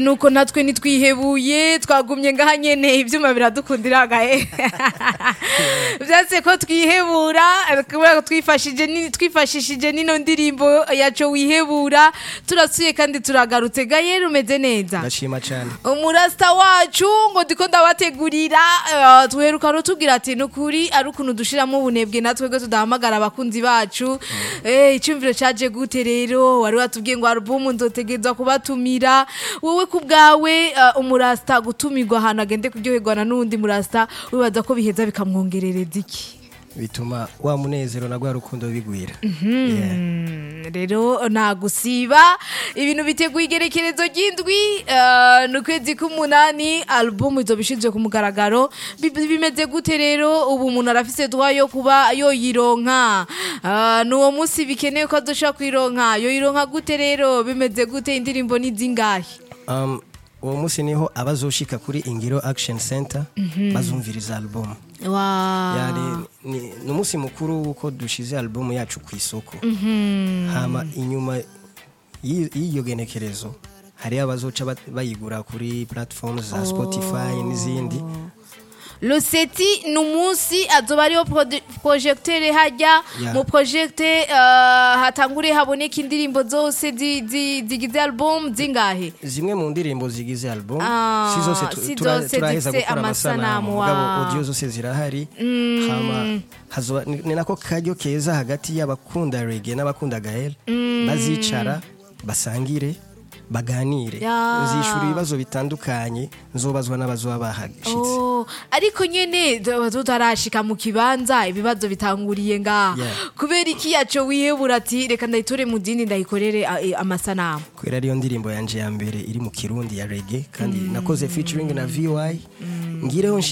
nuko natwe nitwihebuye twagumye ngaha nyene ivyuma biradukundira gahe vyase ko twihebura kubera ko twifashije ni- twifashishije nino ndirimbo yaco wihebura turasuye kandi turagarutse gaye rumeze neza ndashima cyane umurasta wacu ngo ndiko ndabategurira eh, tuheruka rutubwira ati nukuri ari ukuntu dushiramo ubunebwe natwe gwe tudahamagara abakunzi bacu eh icumviro caje gute rero wari watubwiye ngo album nzotegezwa kubatumira wowe ku bwawe eh, umurasta gutumirwa ahantu agende kuryoherwa na n'undi murasta wibaza ko biheza bikamwongerereza iki bituma wa munezero na rwa rukundo bigwira Yeah. Mm, rero nagusiba ibintu biteguye igerekerezo ry'indwi eh, ni ukwezi k'umunani album izoba ishinzwe ku mugaragaro Bi- bimeze gute rero ubu umuntu arafise duha yo kuba yoyironka Eh, ni uwo munsi bikenewe ko azoshobora kuyironka yoyironka gute rero bimeze gute indirimbo ni zingahe Um, uwo munsi niho abazoshika kuri ingiro action center bazumviriza album Wa- yani ni ni umunsi mukuru wuko dushize album yacu ku isoko hama inyuma y'i- y'iyo genekerezo hari abazoca bat- bayigura kuri platform za spotify n'izindi Loseti ni umunsi azoba ariho prode- projecteur hajya Yeah. mu projecte hatangure haboneka indirimbo zose zi- zi- zigize album zingahe zimwe mu ndirimbo zigize album Ah, si zose tu- si tura- zose turaheza zifise gukora amasanamu, amasanamu wa- mugabo audio zose zirahari hama hazoba ni ni nako karyo keza hagati y'abakunda reggae n'abakunda gael bazicara basangire baganire Ya. nzishura ibibazo bitandukanye nzobazwa n'abazoba bahashitse Oh, ariko nyene tu- tutarashika mu kibanza ibibazo bitanguriye ngaha Yeah. kubera iki yaco wihebura ati reka ndayitore mu dini ndayikorere a- e, amasanamu kubera ariyo ndirimbo yanje ya mbere iri mu kirundi ya reggae kandi nakoze featuring na VY ngireho